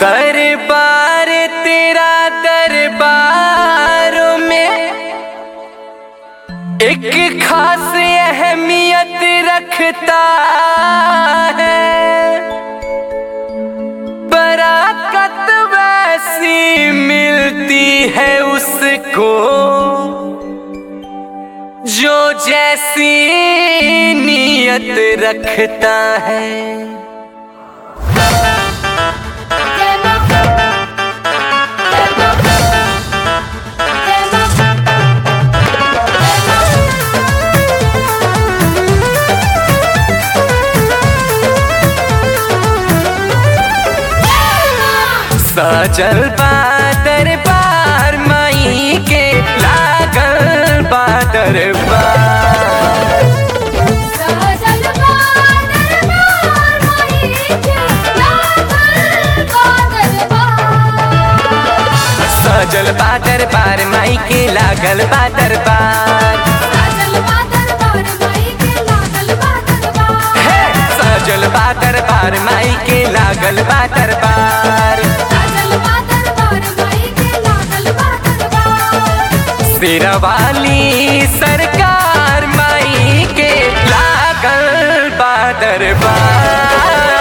दरबार तेरा दरबारों में एक खास अहमियत रखता है बराकत वैसी मिलती है उसको जो जैसी नीयत रखता है सजल बा दरबार माई के लागल बा दरबार सजल बा दरबार माई के लागल बा दरबार हे सजल बा दरबार माई के लागल बा दरबार शेरवाली सरकार माई के लागल बा दरबार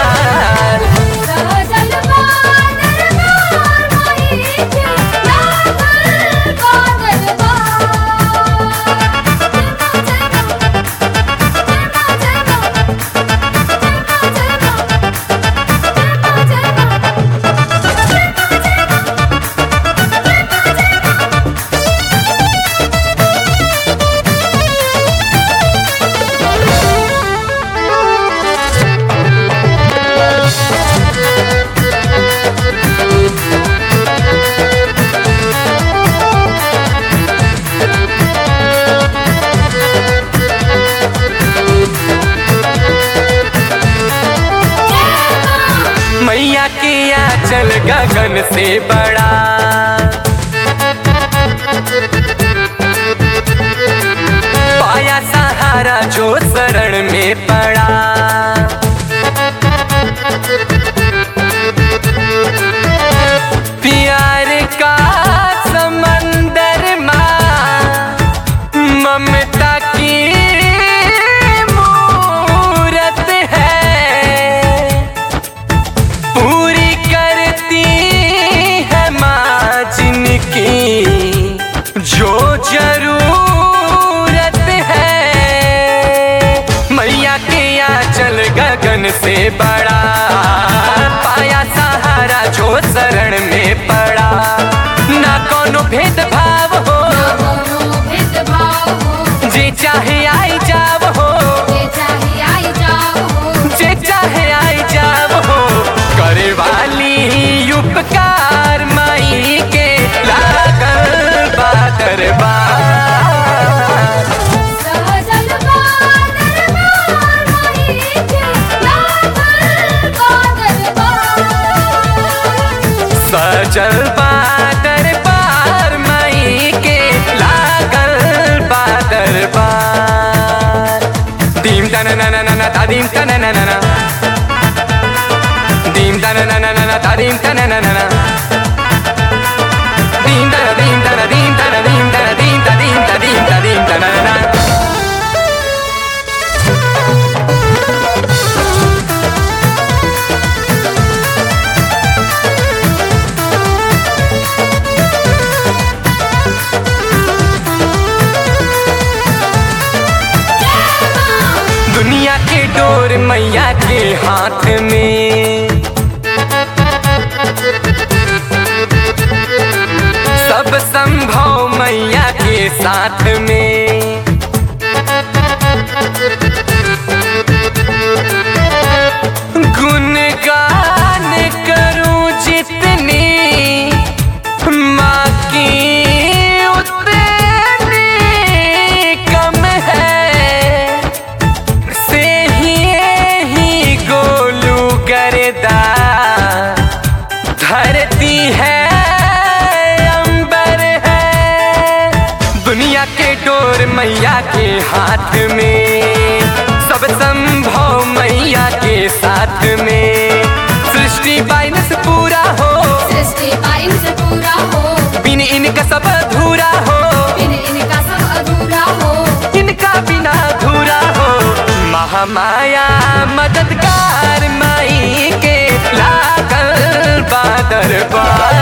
मैया के आंचल गगन से बड़ा पाया सहारा जो शरण में पड़ा प्यार का समंदर माँ ममता की मूरत है पूरी करती है माँ जिनकी जो जरूरत है मैया के आंचल गगन से बड़ा पाया सहारा जो शरण में पड़ा ना कोनो भेदभाव हो जे चाहे आई जाव हो जे चाहे आई जाव हो करे वाली उपकार माई के लागल बा दरबार सजल बा दरबार माई के लागल बा दरबार दीम तन नन नन तादीम तन नन नन दीम तन नन नन तादीम तन नन नन दीम तन दीम तन दीम तन दीम तन दीम तन दीम तन दीम तन दीम तन नन दुनिया के डोर मैया के हाथ में सब संभव मैया के साथ में गुणगान करूं जितनी माँ की उतनी कम है से ही ही गोलू गरदा धरती है अंबर है दुनिया के डोर मैया के हाथ में सब संभव मैया के साथ में सृष्टि बाइनस पूरा हो महामाया मददगार माई के लागल बादर बा